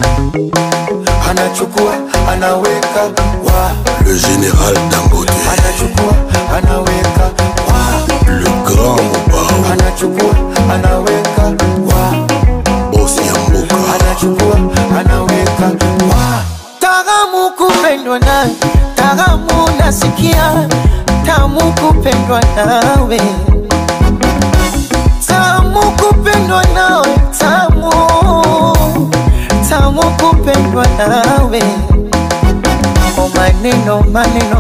anachukua anaweka wa Le général Dangote, anachukua anaweka wa le grand Mobao, anachukua anaweka wa boss Yamboka, anachukua anaweka wa Taramu kupendwa nawe, taramu nasikia, tamu kupendwa nawe, tamu kupendwa nawe, tamu tamu kupendwa nawe. Kwa maneno maneno